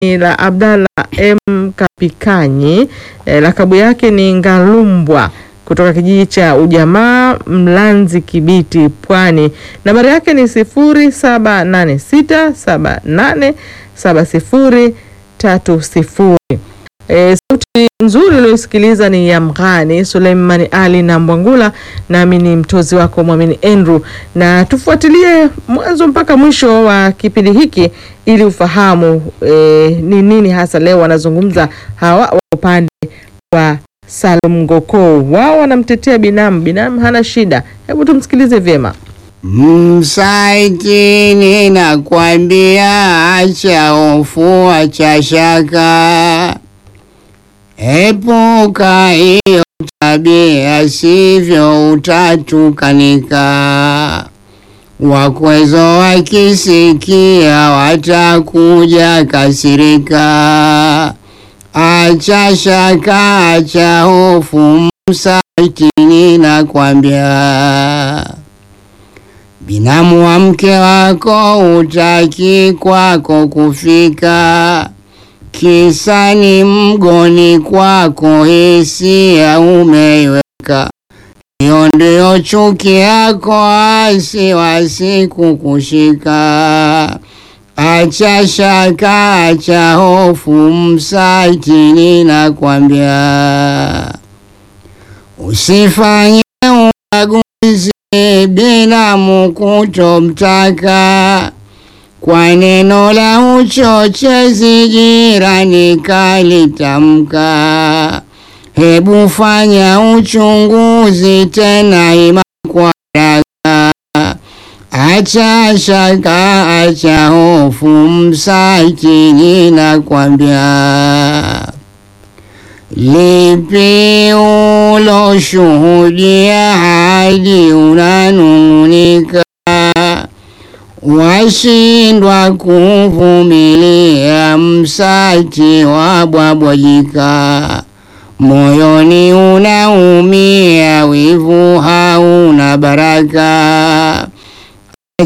ni la Abdalla M Kapikanyi eh, lakabu yake ni Ngalumbwa kutoka kijiji cha Ujamaa Mlanzi Kibiti Pwani. Nambari yake ni sifuri saba nane sita saba nane saba sifuri tatu sifuri. E, sauti nzuri ulioisikiliza ni ya Mghani Suleimani Ali na Mbwangula, nami ni mtozi wako Mwamini Andrew, na tufuatilie mwanzo mpaka mwisho wa kipindi hiki ili ufahamu e, ni nini hasa leo wanazungumza hawa wa upande wa Salum Ngoko. Wao wanamtetea binamu, binamu hana shida. Hebu tumsikilize vyema. Msaitini nakwambia, acha hofu, acha shaka, epuka hiyo tabia, sivyo utatukanika. Wakwezo wakisikia watakuja kasirika. Acha shaka, acha hofu, msaitini nakwambia binamu wa mke wako utaki kwako kufika, kisa ni mgoni kwako, hisia umeiweka. Hiyo ndio chuki yako, asi wasiku kushika. Acha shaka, acha hofu, msaitini nakwambia, usifanye ubaguzi binamu kutomtaka kwa neno la uchochezi, jirani kalitamka. Hebu fanya uchunguzi tena ima kwa haraka. Acha shaka, acha hofu, msaitini nakwambia. Lipi uloshuhudia hadi unanung'unika, washindwa kuvumilia, msati wabwabwajika, moyoni unaumia, wivu hauna baraka.